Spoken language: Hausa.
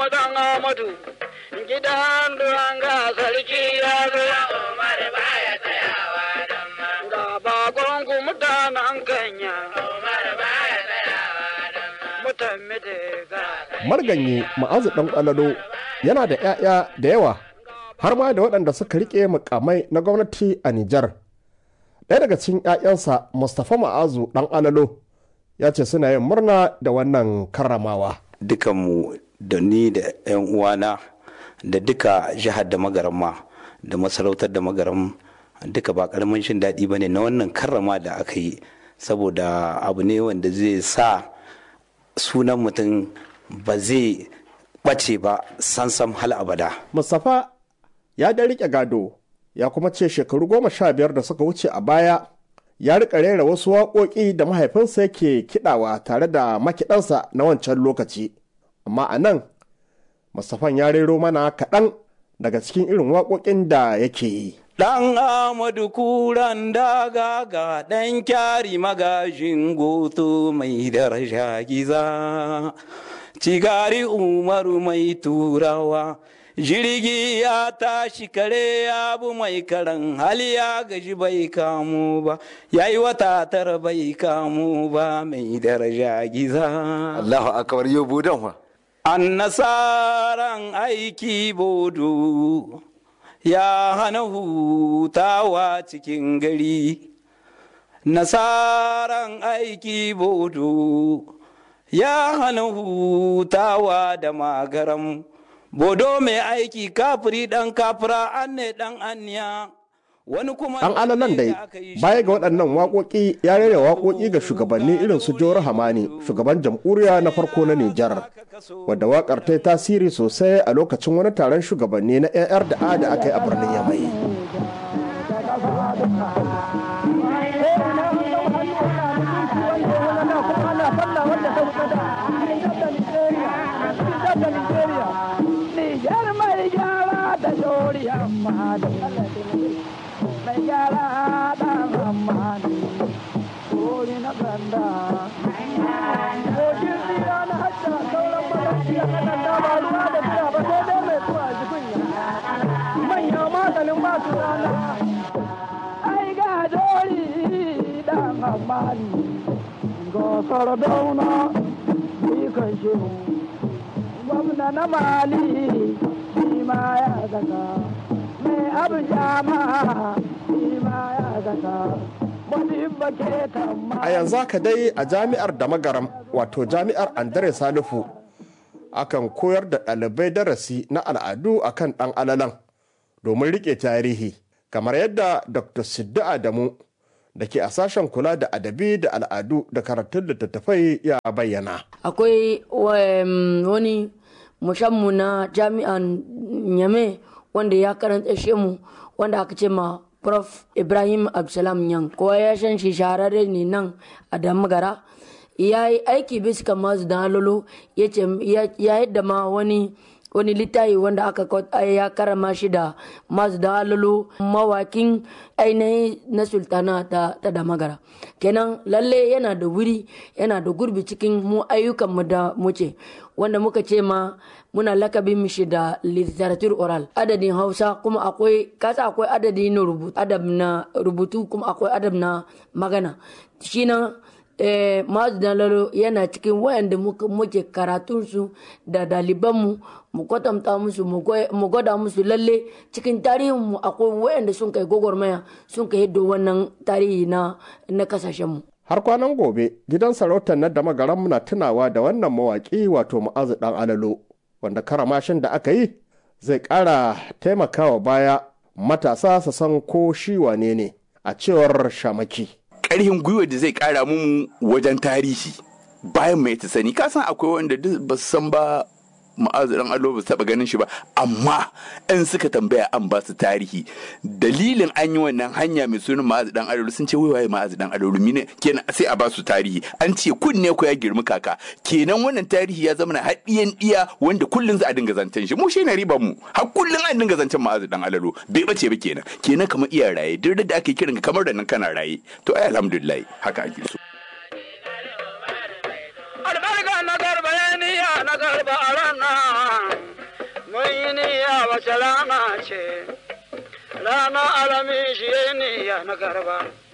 dan Amadu gidan duranga sarki ya zo Umar baya tsayawa dan ga bakon ku mutanen kanya Umar baya tsayawa dan mutan midega marganye ma'azu ɗan ƙwalalo yana da 'ya'ya da yawa har ma da waɗanda suka riƙe mukamai na gwamnati a Nijar. Ɗaya daga cikin 'ya'yansa Mustapha Ma'azu ɗan alalo ya ce suna yin murna da wannan karramawa. dukanmu da ni da 'yan uwana da duka jihar da magaramma da masarautar da magaram duka ba karamin shin daɗi ba ne na wannan karrama da aka yi saboda abu ne wanda zai sa sunan mutum ba zai ɓace ba sansam hal abada Mustapha ya da riƙe gado ya kuma ce shekaru goma sha biyar da suka wuce a baya ya riƙa rera wasu waƙoƙi da mahaifinsa yake kiɗawa tare da makiɗansa na wancan lokaci. Amma a nan, Mustapha ya rero mana kaɗan daga cikin irin waƙoƙin da yake yi. Ɗan Amadu kuran daga ga ɗan kyari magajin goto mai daraja giza. Cigari Umaru mai turawa, jirgi ya tashi kare ya bu mai karan hali ya gaji bai kamu ba, ya yi wata tara bai kamu ba mai daraja giza. Allahu akbar yau budan wa. An nasaran aiki bodo. ya hana hutawa cikin gari nasaran aiki bodo ya hana hutawa da magaram bodo mai aiki kafiri dan kafira an ne dan aniya wani kuma Ɗan alalan dai baya ga waɗannan waƙoƙi ya rera waƙoƙi ga shugabanni irin su Jawar Hamani shugaban jamhuriya na farko na Nijar wadda waƙar ta yi tasiri sosai a lokacin wani taron shugabanni na AR da A da aka yi a birnin Yamai. Nijar mai gyara da jori amma da mai gyara da amma da jori na ganda. Kogin tsira na hajja sauran malarci a kanan dama ruwa da tsira ba sai dai mai tuwa jikunya. Manya maganin ba su rana. Ai ga jori da amma ga sardauna ni kan shehu. gwamna na mali shi ma ya zaka mai abu jama shi ma ya zaka wani bake tamma A yanzu haka dai a jami'ar da magaram wato jami'ar Andre Salifu akan koyar da ɗalibai darasi na al'adu akan ɗan alalan domin riƙe tarihi kamar yadda Dr. Siddu Adamu da ke a sashen kula da adabi da al'adu da karatun littattafai ya bayyana. akwai um, wani mushammu na jami'an nyame wanda ya karanta mu wanda aka ce ma prof ibrahim absalam yan kowa ya san shi shahararre ne nan a damagara ya yi aiki bisa masu da halolo ya ce ya yadda ma wani wani littafi wanda aka ya karama shi da masu da halolo mawakin ainihin na sultana ta, ta damagara kenan lalle yana da wuri yana da gurbi cikin mu ayyukan mu da muce wanda muka ce ma muna lakabin mishi da literature oral adadin hausa kuma akwai kasa akwai adadi na rubutu adab na rubutu kuma akwai adab na magana shi nan eh, masu dalalo yana cikin wayanda muke karatunsu da dalibanmu mu kwatanta musu mu gwada musu lalle cikin tarihinmu akwai wayanda sun kai gwagwarmaya sun kai yadda wannan tarihi na na kasashenmu Har kwanan gobe gidan sarautar na da magaran muna tunawa da wannan mawaƙi wato ma'azu ɗan alalo wanda karamashin da aka yi zai ƙara taimakawa baya matasa su san ko shi wane ne a cewar shamaki. Ƙarhin gwiwa da zai ƙara mu wajen tarihi bayan mai ta sani kasan akwai wanda duk ba su san ba ma'azu dan alo ba su taba ganin shi ba amma in suka tambaya an ba su tarihi dalilin an yi wannan hanya mai sunan ma'azu dan alo sun ce wai ma'azu dan alo mine kenan sai a ba su tarihi an ce kunne ko ya girmi kaka kenan wannan tarihi ya zama na haɗiyan ɗiya wanda kullun za a dinga zancen shi mu shi ne riban mu har kullun an dinga zancen ma'azu dan alalo bai bace ba kenan kenan kamar iya raye duk da ake kiran kamar da nan kana raye to ai alhamdulillah haka ake so albarka na garba ya niya na garba a ranar wace rana ce rana alamin shi ne ya na garba